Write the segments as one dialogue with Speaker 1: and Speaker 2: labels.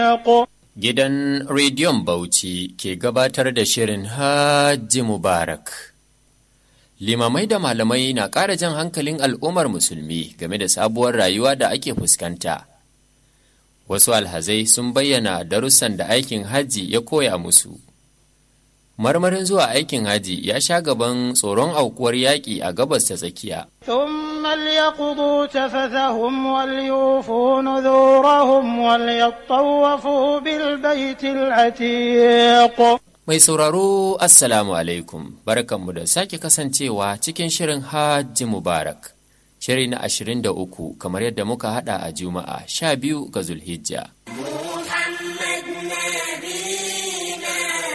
Speaker 1: Gidan Rediyon Bauchi ke gabatar da shirin Hajji Mubarak. Limamai da malamai na ƙara jan hankalin al'ummar musulmi game da sabuwar rayuwa da ake fuskanta. Wasu alhazai sun bayyana darussan da aikin hajji ya koya musu. Marmarin zuwa aikin hajji ya sha gaban tsoron aukuwar yaƙi a gabas ta tsakiya.
Speaker 2: ثم ليقضوا تفثهم وليوفوا نذورهم وليطوفوا بالبيت العتيق
Speaker 1: Mai sauraro Assalamu alaikum, barkanmu da sake kasancewa cikin shirin Hajji Mubarak, shiri na ashirin da uku kamar yadda muka hada a Juma'a sha biyu ga Zulhijja.
Speaker 3: محمد نبينا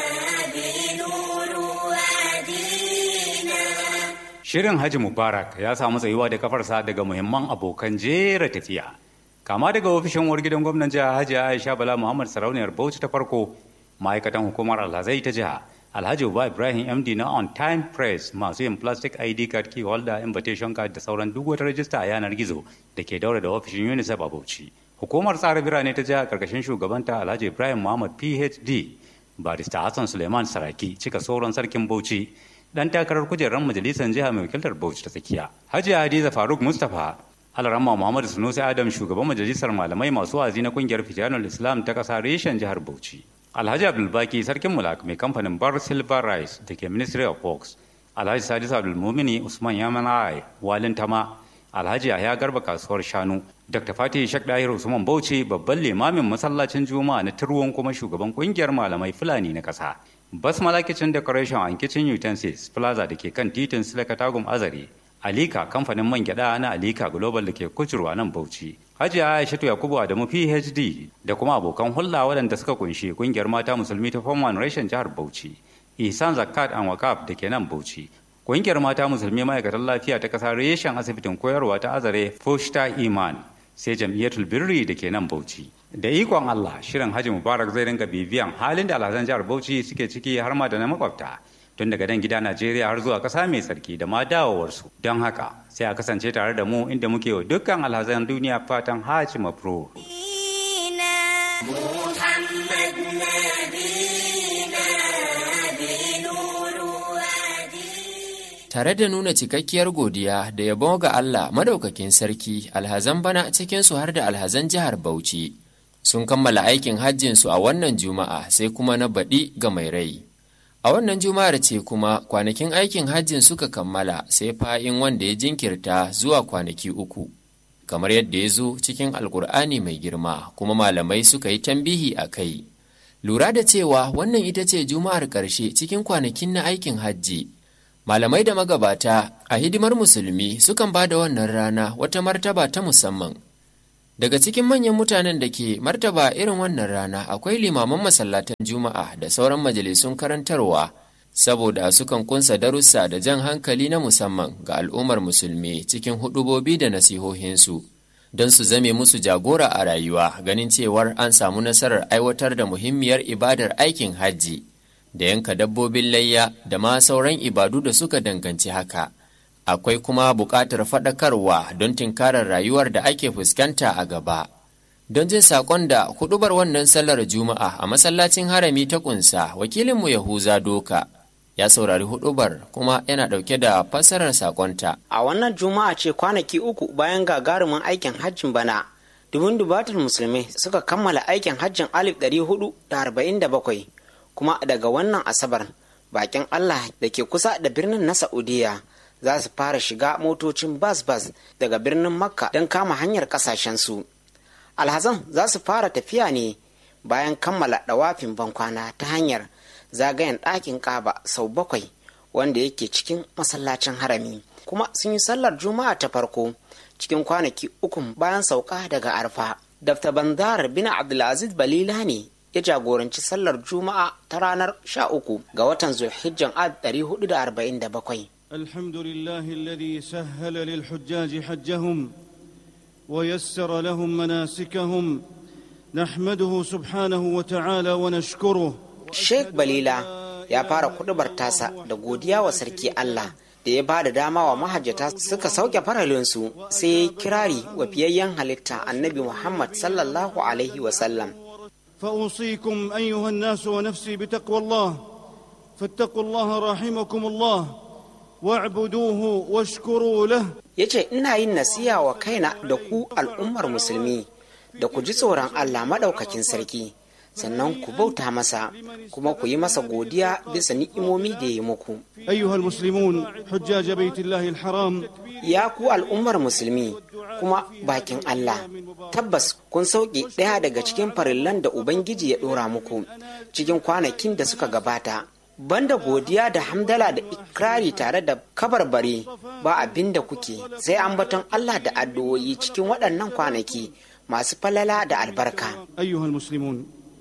Speaker 3: بنور وادينا
Speaker 4: Shirin Haji Mubarak ya samu tsayuwa da kafarsa daga muhimman abokan jera tafiya. Kama daga ofishin uwar gidan gwamnan jiha Hajji Aisha Bala Muhammad Sarauniyar Bauchi ta farko, ma'aikatan hukumar Alhazai ta jiha, Alhaji Uba Ibrahim MD na On Time Press masu yin plastic ID card key holder invitation card da sauran duk wata rajista a yanar gizo da ke daura da ofishin UNICEF a Bauchi. Hukumar tsara birane ta jiha karkashin shugabanta Alhaji Ibrahim Muhammad PhD, Barista Hassan Suleiman Saraki cika sauran sarkin Bauchi dan takarar kujerar majalisar jiha mai wakiltar Bauchi ta tsakiya. Hajiya Hadiza Faruk Mustapha Alarama Muhammadu Sunusi Adam shugaban majalisar malamai masu wazi na kungiyar Fitanul Islam ta kasa reshen jihar Bauchi. Alhaji Abdulbaki sarkin Mulak mai kamfanin Bar Silver Rice da ke Ministry of Works. Alhaji Sadis Abdulmumini Usman Yamanai Walin Tama. Alhaji Yahya Garba kasuwar Shanu. Dr. Fatih Shak Dahir Usman Bauchi babban limamin masallacin Juma'a na Turwon kuma shugaban kungiyar malamai Fulani na kasa. Basmala Kitchen Decoration and Kitchen Utensils Plaza da ke kan titin Silakatagum Azare. Alika kamfanin man gyada na Alika Global da ke kucurwa nan Bauchi. Hajiya Aishatu Yakubu Adamu PhD da kuma abokan hulɗa waɗanda suka kunshi kungiyar mata musulmi ta Form One Reshen jihar Bauchi. Ihsan Zakat and Wakaf da ke nan Bauchi. Kungiyar mata musulmi ma'aikatan lafiya ta ƙasa reshen asibitin koyarwa ta Azare Foshta Iman sai jam'iyyatul birri da ke nan Bauchi. Da ikon Allah shirin Haji Mubarak zai ringa bibiyan halin da alhazan jihar Bauchi suke ciki har ma da na makwabta. Tun daga dan gida Najeriya har zuwa ƙasa mai tsarki da ma dawowarsu. Don haka sai a kasance tare da mu inda muke wa dukkan alhazan duniya fatan Haji Mabrur.
Speaker 3: محمد نبينا بنور وادينا
Speaker 1: Tare da nuna cikakkiyar godiya da yabo ga Allah madaukakin sarki alhazan bana cikinsu har da alhazan jihar Bauchi sun kammala aikin hajjinsu a wannan juma'a sai kuma na baɗi ga mai rai. A wannan juma'ar ce kuma kwanakin aikin hajjin suka kammala sai fa'in wanda ya jinkirta zuwa kwanaki uku. Kamar yadda ya zo cikin Alkur'ani mai girma kuma malamai suka yi tambihi a kai. Lura da cewa wannan ita ce juma'ar ƙarshe cikin kwanakin na aikin hajji. Malamai da magabata a hidimar musulmi sukan ba da wannan rana wata martaba ta musamman. Daga cikin manyan mutanen da ke martaba irin wannan rana akwai limaman masallatan Juma'a da sauran majalisun karantarwa, saboda sukan kunsa darussa da jan hankali na musamman ga al'ummar musulmi cikin hudubobi da nasihohinsu, don su zame musu jagora a rayuwa ganin cewar an samu nasarar aiwatar da muhimmiyar ibadar aikin hajji, da yanka dabbobin layya da ma sauran ibadu da suka danganci haka. akwai kuma buƙatar faɗakarwa don tinkarar rayuwar da ake fuskanta a gaba. Don jin saƙon da huɗubar wannan sallar Juma'a a masallacin harami ta ƙunsa, wakilinmu Yahuza Doka ya saurari huɗubar kuma yana ɗauke da fassarar saƙonta.
Speaker 5: A wannan juma'a ce kwanaki uku bayan gagarumin aikin hajjin bana, dubun dubatar musulmi suka kammala aikin hajjin alif ɗari hudu da arba'in da bakwai, kuma daga wannan asabar bakin Allah da ke kusa da birnin na Saudiya za su fara shiga motocin bas-bas daga birnin Makka don kama hanyar kasashensu. Alhazan za su fara tafiya ne bayan kammala ɗawafin bankwana ta hanyar zagayen ɗakin ƙaba sau bakwai wanda yake cikin masallacin harami kuma sun yi sallar juma'a ta farko cikin kwanaki uku bayan sauka daga arfa dafta bandar bin abdulaziz balila ne ya jagoranci sallar juma'a ta ranar sha uku ga watan zulhijjan ad 447
Speaker 6: الحمد لله الذي سهل للحجاج حجهم ويسر لهم مناسكهم نحمده سبحانه وتعالى ونشكره
Speaker 5: sheikh balila ya fara kudubar tasa da godiya wa sarki allah da ya ba da dama wa mahajjata suka sauke faralinsu sai ya yi kirari wa fiyayyen halitta annabi muhammad sallallahu alaihi wasallam
Speaker 6: فاوصيكم ايها الناس ونفسي بتقوى الله فاتقوا الله رحمكم الله واعبدوه واشكروا له
Speaker 5: ya ce ina yin nasiya wa kaina da ku al'ummar musulmi da ku ji tsoron allah maɗaukakin sarki sannan ku bauta masa kuma ku yi masa godiya bisa ni'imomi da ya yi muku
Speaker 6: ايها المسلمون حجاج بيت الله الحرام
Speaker 5: ya ku al'ummar musulmi kuma bakin allah tabbas kun sauke ɗaya daga cikin farillan da ubangiji ya ɗora muku cikin kwanakin da suka gabata banda godiya da hamdala da ikrari tare da kabarbare ba abin da kuke sai ambaton allah da addu'o'i cikin waɗannan kwanaki masu falala da albarka
Speaker 6: ايها المسلمون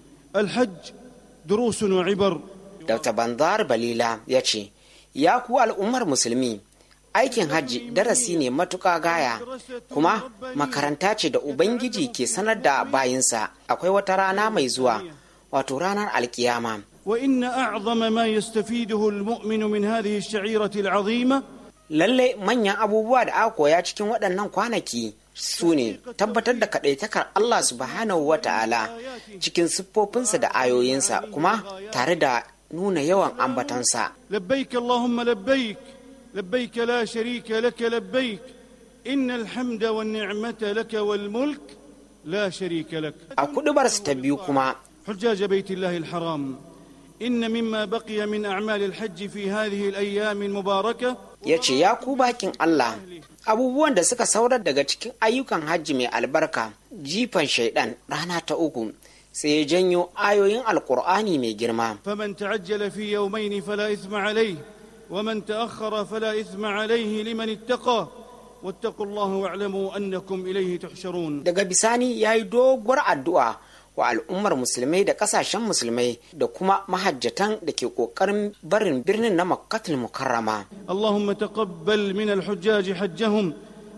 Speaker 6: الحج دروس وعبر
Speaker 5: Dr. Banzar Balila ya ce, Ya ku al'ummar musulmi, aikin hajji darasi ne matuƙa gaya, kuma makaranta ce da Ubangiji ke sanar da bayinsa akwai wata rana mai zuwa, wato ranar alkiyama.
Speaker 6: وان اعظم ما يستفيده المؤمن من هذه الشعيره العظيمه
Speaker 5: Lallai manyan abubuwa da aka koya cikin waɗannan kwanaki su ne tabbatar da kaɗaitakar Allah subhanahu wa ta'ala cikin siffofinsa da ayoyinsa kuma tare da nuna yawan ambatansa.
Speaker 6: لبيك اللهم لبيك لبيك لا شريك لك لبيك ان الحمد والنعمه لك والملك لا شريك لك
Speaker 5: A kuɗubarsa ta biyu kuma
Speaker 6: حجاج بيت الله الحرام ان مما بقي من اعمال الحج في هذه الايام المباركه
Speaker 5: ya ce ya ku bakin Allah abubuwan da suka saurar daga cikin ayyukan hajji mai albarka jifan shaidan rana ta uku sai ya janyo ayoyin alkur'ani mai girma
Speaker 6: فمن تعجل في يومين فلا اثم عليه ومن تاخر فلا اثم عليه لمن اتقى واتقوا الله واعلموا انكم اليه تحشرون
Speaker 5: daga bisani ya yi doguwar addu'a wa al'ummar musulmai da kasashen musulmai da kuma mahajjatan da ke ƙoƙarin barin birnin na makkatul mukarrama
Speaker 6: اللهم تقبل من الحجاج حجهم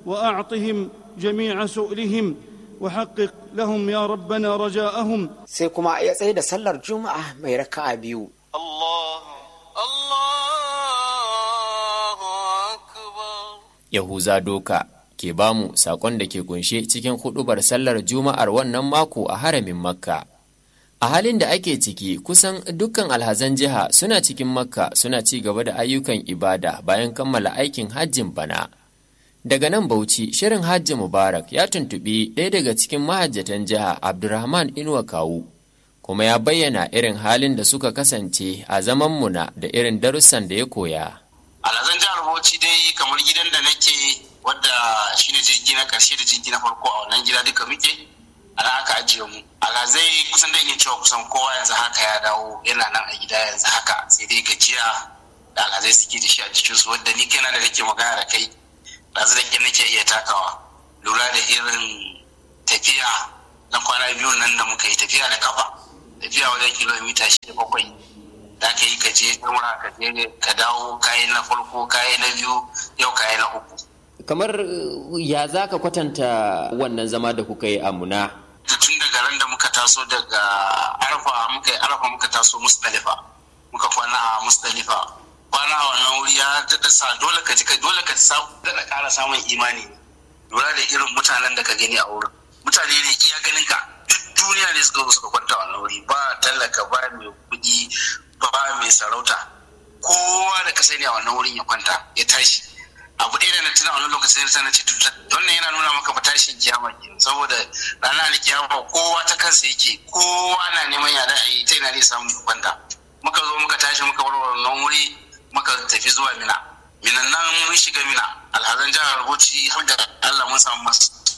Speaker 6: واعطهم جميع سؤلهم وحقق لهم يا ربنا رجاءهم
Speaker 5: sai kuma ya tsaye da sallar juma'a mai raka'a biyu
Speaker 7: الله الله أكبر
Speaker 1: Yahuza Doka ke bamu sakon da ke kunshe cikin hudubar sallar Juma'ar wannan mako a haramin Makka. A halin da ake ciki kusan dukkan alhazan jiha suna cikin Makka suna ci gaba da ayyukan ibada bayan kammala aikin hajjin bana. Daga nan Bauchi, shirin Hajji Mubarak ya tuntuɓi ɗaya daga cikin mahajjatan jiha Abdurrahman Inuwa Kawu, kuma ya bayyana irin halin da suka kasance a zaman muna da irin darussan da ya koya.
Speaker 8: alhazan jihar bauchi dai kamar gidan da nake wadda shine jirgi na karshe da jirgi na farko a wannan gida duka muke ana aka ajiye mu alhazai kusan da iya cewa kusan kowa yanzu haka ya dawo yana nan a gida yanzu haka sai dai gajiya da alhazai suke da shi a jikinsu wadda ni kaina da nake magana da kai ɗazu da ke nake iya takawa lura da irin tafiya na kwana biyu nan da muka yi tafiya da kafa tafiya wajen kilomita shida bakwai da ka yi ka je ɗaura ka je ka dawo kayi na farko kayi na biyu yau kayi na uku
Speaker 1: kamar uh, ya za ka kwatanta wannan zama da kuka yi a muna
Speaker 8: tun daga ran da muka taso daga arfa muka yi arfa muka taso musdalifa muka kwana a musdalifa kwana a wannan wuri ya daɗa sa dole ka ji ka dole ka sa daɗa ƙara samun imani lura da irin mutanen da ka gani a wurin mutane ne iya ganin ka duk duniya ne suka zo suka kwanta a wannan wuri ba talaka ba mai kuɗi ba mai sarauta kowa da ka sani a wannan wurin ya kwanta ya tashi abu ɗaya da na tuna a wani lokacin da na ce wannan yana nuna maka fa tashin kiyama ke saboda ranar alkiyama kowa ta kansa yake kowa na neman ya da a yi ta ina ne samun ya kwanta muka zo muka tashi muka bar wannan wuri muka tafi zuwa mina minan nan mun shiga mina alhazan jihar bauchi har da allah mun samu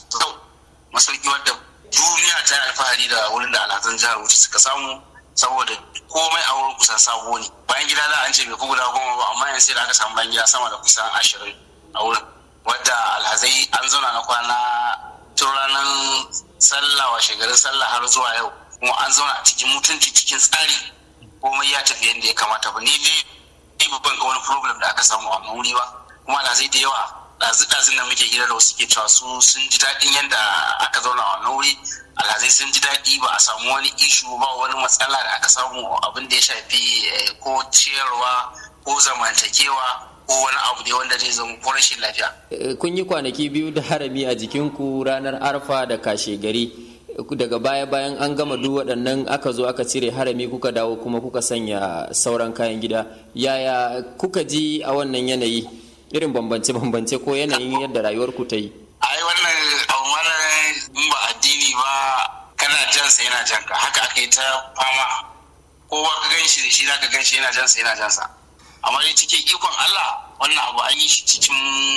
Speaker 8: masauki wadda duniya ta yi alfahari da wurin da alhazan jihar bauchi suka samu saboda komai a wurin kusan sabo ne bayan gida da an ce bai guda goma ba amma yanzu sai da aka samu bayan gida sama da kusan ashirin a wurin wadda alhazai an zauna na kwana tun ranar sallah wa shekarun sallah har zuwa yau kuma an zauna a cikin mutunci cikin tsari komai ya tafi yadda ya kamata ba ni dai babban ga wani problem da aka samu a wannan wuri ba kuma alhazai da yawa ɗazu-ɗazun da muke gida da wasu ke cewa su sun ji daɗin yadda aka zauna a wannan wuri alhazai sun ji daɗi ba a samu wani ishu ba wani matsala da aka samu abin da ya shafi ko ciyarwa ko zamantakewa ko wani abu ne wanda zai zama ko rashin lafiya.
Speaker 1: kun yi kwanaki biyu da harami a jikinku ranar arfa da kashe gari daga baya bayan an gama duk waɗannan aka zo aka cire harami kuka dawo kuma kuka sanya sauran kayan gida yaya kuka ji a wannan yanayi irin bambance-bambance ko yanayin yadda rayuwar ku ta yi
Speaker 8: ai wannan abu mana in ba addini ba kana jansa yana janka haka aka yi ta fama kowa ka gan shi da shi zaka gan shi yana jansa yana jansa amma dai cikin ikon Allah wannan abu an yi shi cikin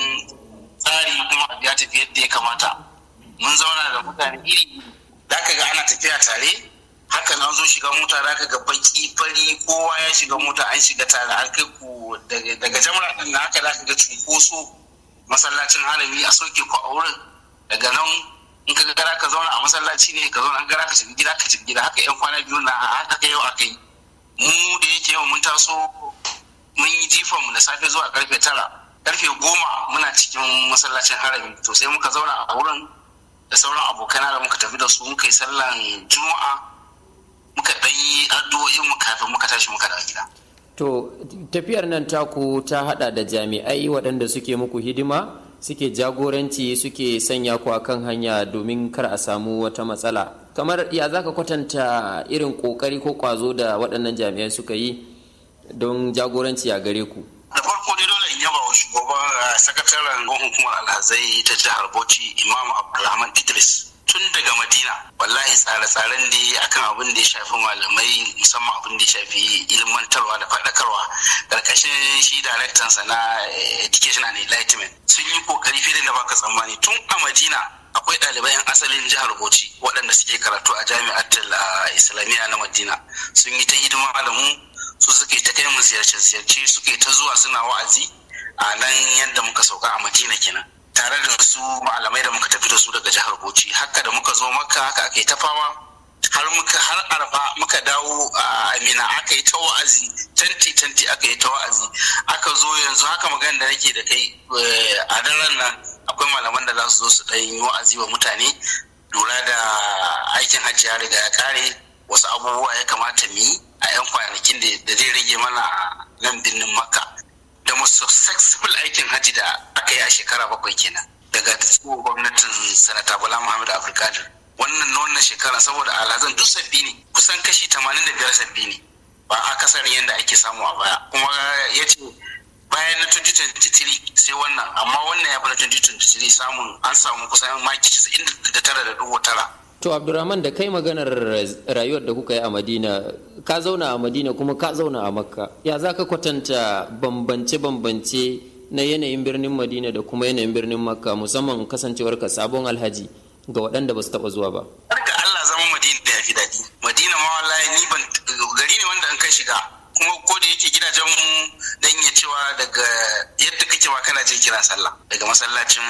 Speaker 8: tsari kuma abu ya tafi yadda ya kamata mun zauna da mutane iri da ka ga ana tafiya tare haka na zo shiga mota da ka ga baki fari kowa ya shiga mota an shiga tare an kai ku daga jamra din na haka da ka ga cunkoso masallacin harami a soke ku a wurin daga nan in ka gara ka zauna a masallaci ne ka zauna an gara ka shiga gida ka shiga gida haka yan kwana biyu na haka ka yau aka yi mu da yake yau mun taso mun yi jifan mu da safe zuwa karfe tara karfe goma muna cikin masallacin harami to sai muka zauna a wurin da sauran abokana da muka tafi da su muka yi sallan juma'a muka ɗan yi addu'o'in mu kafin muka tashi muka dawo gida
Speaker 1: to tafiyar nan taku ta hada da jami'ai waɗanda suke muku hidima suke jagoranci suke sanya ku kan hanya domin kar a samu wata matsala kamar ya zaka kwatanta irin kokari ko kwazo da waɗannan jami'ai suka yi don jagoranci a gare ku
Speaker 8: da farko dai dole in yaba wa shugaban sakataren hukumar alhazai ta jihar bauchi imam abdulrahman idris tun daga madina wallahi tsare-tsaren da akan abin da ya shafi malamai musamman abin da ya shafi ilmantarwa da faɗakarwa karkashin shi daraktansa na education and enlightenment sun yi kokari fiye da baka tsammani tun a madina akwai ɗalibai 'yan asalin jihar bauchi waɗanda suke karatu a jami'ar islamiyya na madina sun yi ta hidima da mu su suke ta kai mu ziyarce-ziyarce suke ta zuwa suna wa'azi a nan yadda muka sauka a madina kenan tare da su malamai da muka tafi da su daga jihar bauchi haka da muka zo maka haka aka yi ta fama har muka har arfa muka dawo a amina aka yi ta wa'azi tanti tanti aka yi ta wa'azi aka zo yanzu haka magana da nake da kai a daren nan akwai malaman da za su zo su ɗan yi wa'azi wa mutane lura da aikin hajji ya riga ya kare wasu abubuwa ya kamata mu yi a 'yan kwanakin da zai rage mana nan birnin makka da masu successful aikin hajji da aka yi a shekara bakwai kenan daga gwamnatin sanata bala muhammad afrikadir wannan na wannan shekara saboda alhazan duk sabbi ne kusan kashi 85 sabbi ne ba a kasar yadda ake samu a baya kuma ya ce bayan na 2023 sai wannan amma wannan ya fi na 2023 samun an samu kusan maki 99.9
Speaker 1: To Abdurrahman da kai maganar rayuwar da kuka yi a Madina, ka zauna a Madina kuma ka zauna a Makka. Ya za ka kwatanta bambance-bambance na yanayin birnin Madina da kuma yanayin birnin Makka musamman kasancewar ka sabon alhaji ga waɗanda ba su taɓa zuwa ba.
Speaker 8: Har ga Allah zama Madina ya fi daɗi. Madina ma wallahi ni ban gari ne wanda an kai shiga. kuma ko da yake gidajen mu dan iya cewa daga yadda kake ma kana jin kiran sallah daga masallacin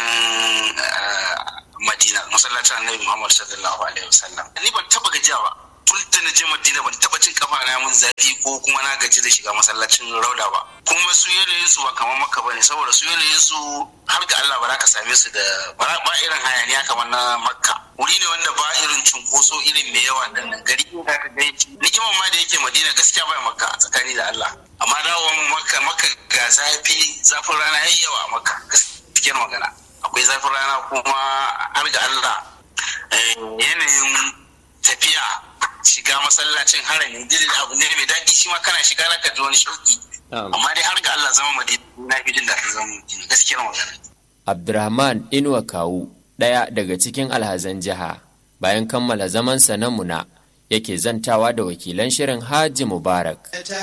Speaker 8: Madina masallacin Annabi Muhammad sallallahu alaihi wasallam ni ban taba gajiya ba tun da na je Madina ban taba jin kafa na mun zafi ko kuma na gaji da shiga masallacin Rauda ba kuma su yanayin su ba kamar Makka bane saboda su yanayin su har ga Allah ba za ka same su da ba irin hayaniya kamar na Makka wuri ne wanda ba irin cunkoso irin mai yawa da nan gari da ka ga nikiman ma da yake Madina gaskiya ba Makka tsakani da Allah amma dawo Makka Makka ga zafi zafin rana yayi yawa a Makka gaskiyar magana akwai zafin rana kuma har ga Allah yanayin tafiya shiga masallacin harami dinin abu ne mai daɗi shi ma kana shiga zaka ji wani shauki amma dai har ga Allah zama madina na fi jin daɗin zama madina gaskiyar magana
Speaker 1: Abdurrahman Inuwa Kawu ɗaya daga cikin alhazan jiha bayan kammala zamansa na muna yake zantawa da wakilan shirin Haji Mubarak.